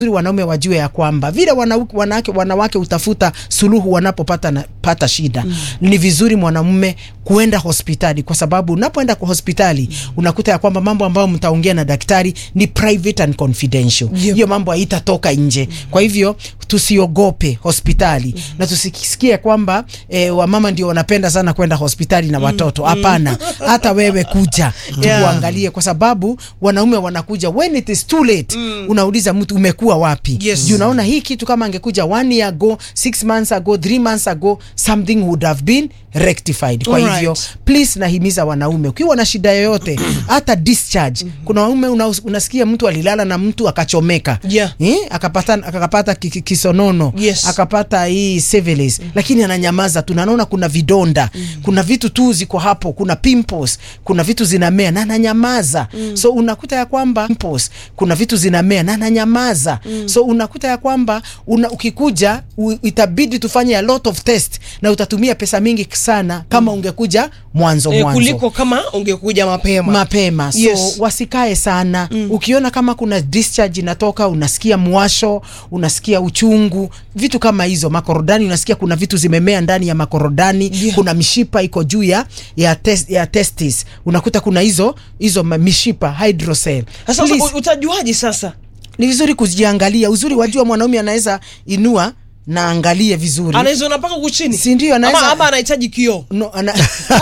wanaume wajue ya kwamba vile wanawake, wanawake, wanawake utafuta suluhu wanapopata na, pata shida mm. Ni vizuri mwanamume kuenda hospitali, kwa sababu unapoenda kwa hospitali mm. unakuta ya kwamba mambo ambayo mtaongea na daktari ni private and confidential. Hiyo Yep. mambo haitatoka nje mm. Kwa hivyo tusiogope hospitali mm. na tusisikie kwamba eh, wamama ndio wanapenda sana kwenda hospitali na watoto. Hapana, hata wewe kuja Yeah. tukuangalie, kwa sababu wanaume wanakuja when it is too late mm. unauliza mtu umekuwa wapi? Yes. Juu unaona hii kitu kama angekuja one year ago, six months ago, three months ago, something would have been rectified. Kwa Alright. hivyo please, nahimiza wanaume, ukiwa na shida yoyote hata discharge. Kuna wanaume una, unasikia mtu alilala na mtu akachomeka Yeah. eh, akapata akapata ki- ki- kisonono Yes. akapata hii syphilis lakini ananyamaza tu, naona kuna vidonda kuna vitu tu ziko hapo, kuna pimples, kuna vitu zinamea na ananyamaza so unakuta ya kwamba pimples, kuna vitu zinamea na ananyamaza so unakuta ya kwamba una, ukikuja u, itabidi tufanye a lot of test na utatumia pesa mingi sana kama ungekuja mwanzo Eh, mwanzo kuliko kama ungekuja mapema mapema so Yes. wasikae sana ukiona kama kuna discharge inatoka unasikia mwasho unasikia uchungu vitu kama hizo makorodani unasikia kuna vitu zimemea ndani ya makorodani Yeah. kuna mishipa iko juu ya ya, tes, ya testis unakuta kuna hizo hizo ma- mishipa hydrocele sasa Please, u- utajuaje sasa ni vizuri kujiangalia uzuri wajua mwanaume anaweza inua na angalie vizuri anaweza ona mpaka huku chini Si ndio, anaweza- ama, ama anahitaji kioo no, ana...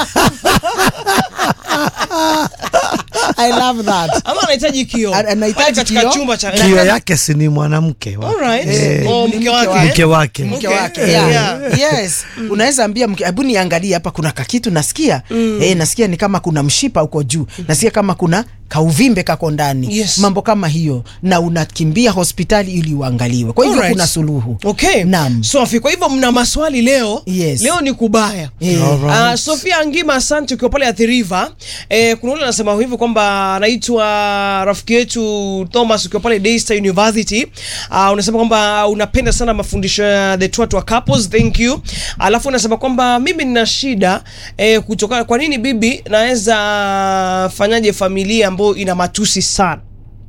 I love that ama anahitaji kioo Ana- anahitaji Pale katika kioo. chumba cha kio yake si ni mwanamke wa- Alright. Eh, Oh, Ni mke mke wake wake. eh? mke wake mke Okay. wake Yeah. yeah. yes unaweza ambia mke hebu niangalie hapa kuna kakitu nasikia eh, nasikia ni kama kuna mshipa huko juu nasikia kama kuna kauvimbe kako ndani Yes. mambo kama hiyo na unakimbia hospitali ili uangaliwe kwa hivyo Alright. kuna suluhu Okay. Naam. Sophie, kwa hivyo mna maswali leo. Yes. Leo ni kubaya. Eh. Alright. Uh, Sofia Angima, asante ukiwa pale Athi River. Eh, kuna ule anasema hivi kwamba anaitwa rafiki yetu Thomas ukiwa pale Daystar University. Uh, unasema kwamba unapenda sana mafundisho ya the Twatwa couples. Thank you. Alafu unasema kwamba mimi nina shida eh, kutoka kwa nini bibi naweza fanyaje familia ambayo ina matusi sana.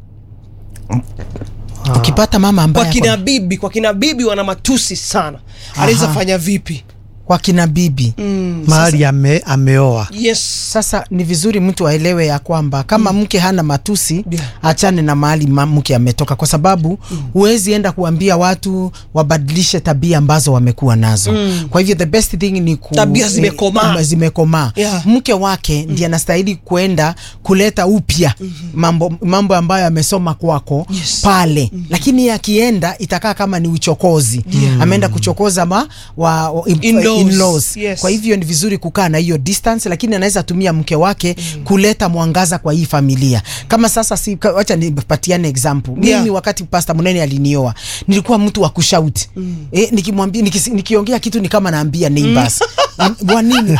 ukipata mama Kwa ambaye kina ako- bibi, kwa kina bibi wana matusi sana. Anaweza Aha. fanya vipi? kwa kina bibi mahali ame, ameoa Yes. Sasa ni vizuri mtu aelewe ya kwamba kama mke hana matusi Yeah. achane na mahali ma- mke ametoka, kwa sababu huwezi enda kuambia watu wabadilishe tabia ambazo wamekuwa nazo. Kwa hivyo the best thing ni ku, Tabia zimekomaa. eh, zimekomaa. Yeah. Mke wake ndiye anastahili kwenda kuleta upya mambo, mambo ambayo amesoma kwako Yes. pale, lakini akienda itakaa kama ni uchokozi. Ameenda kuchokoza ma, wa, wa, In-laws. in-laws. Yes. Kwa hivyo ni vizuri kukaa na hiyo distance, lakini anaweza tumia mke wake kuleta mwangaza kwa hii familia. Kama sasa si, ka- wacha nipatiane example. Mimi Yeah. wakati Pastor Munene alinioa, nilikuwa mtu wa kushauti. Eh, nikimwambia nikisi- nikiongea kitu ni kama naambia neighbors. Mm, Wa nini?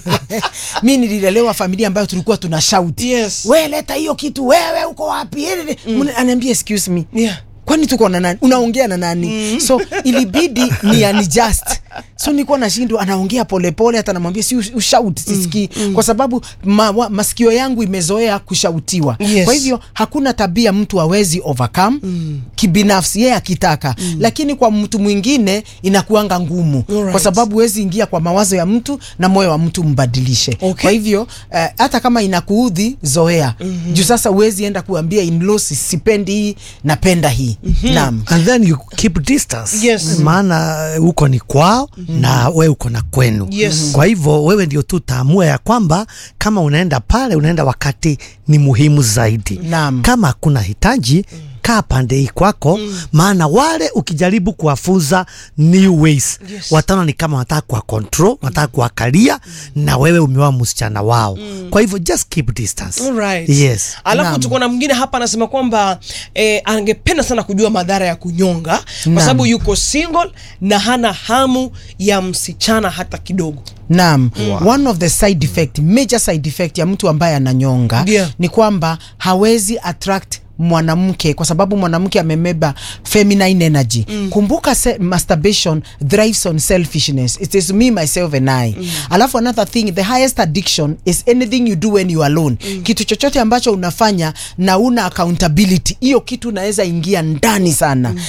Mimi nililelewa familia ambayo tulikuwa tuna shout. Yes. Wewe leta hiyo kitu, wewe uko wapi? Mm. Ananiambia excuse me Yeah. kwani tuko na nani unaongea na nani so ilibidi ni unjust so nilikuwa nashindwa anaongea polepole hata namwambia si ush- ushout sisikii kwa sababu ma, wa, masikio yangu imezoea kushautiwa Yes. kwa hivyo hakuna tabia mtu hawezi overcome kibinafsi yeye akitaka lakini kwa mtu mwingine inakuanga ngumu Alright. kwa sababu huwezi ingia kwa mawazo ya mtu na moyo wa mtu mbadilishe Okay. kwa hivyo eh, hata kama inakuudhi zoea juu sasa huwezi enda kuambia in-laws sipendi hii napenda hii naam and then you keep distance Yes. maana eh, huko ni kwao na we uko na kwenu Yes. kwa hivyo wewe ndio tu taamua ya kwamba kama unaenda pale unaenda wakati ni muhimu zaidi Naam. kama hakuna hitaji kaa pande hii kwako maana wale ukijaribu kuwafunza new ways Yes. wataona ni kama wanataka kuwa control wanataka kuwakalia na wewe umewa msichana wao kwa hivyo just keep distance Alright. yes Alafu Naam. tuko na mwingine hapa anasema kwamba eh, angependa sana kujua madhara ya kunyonga kwa Naam. sababu yuko single na hana hamu ya msichana hata kidogo. Naam. One of the side effect, major side effect ya mtu ambaye ananyonga Yeah. ni kwamba hawezi attract mwanamke kwa sababu mwanamke amebeba feminine energy kumbuka se, masturbation thrives on selfishness it is me myself and I alafu another thing the highest addiction is anything you do when you are alone kitu chochote ambacho unafanya na una accountability hiyo kitu unaweza ingia ndani sana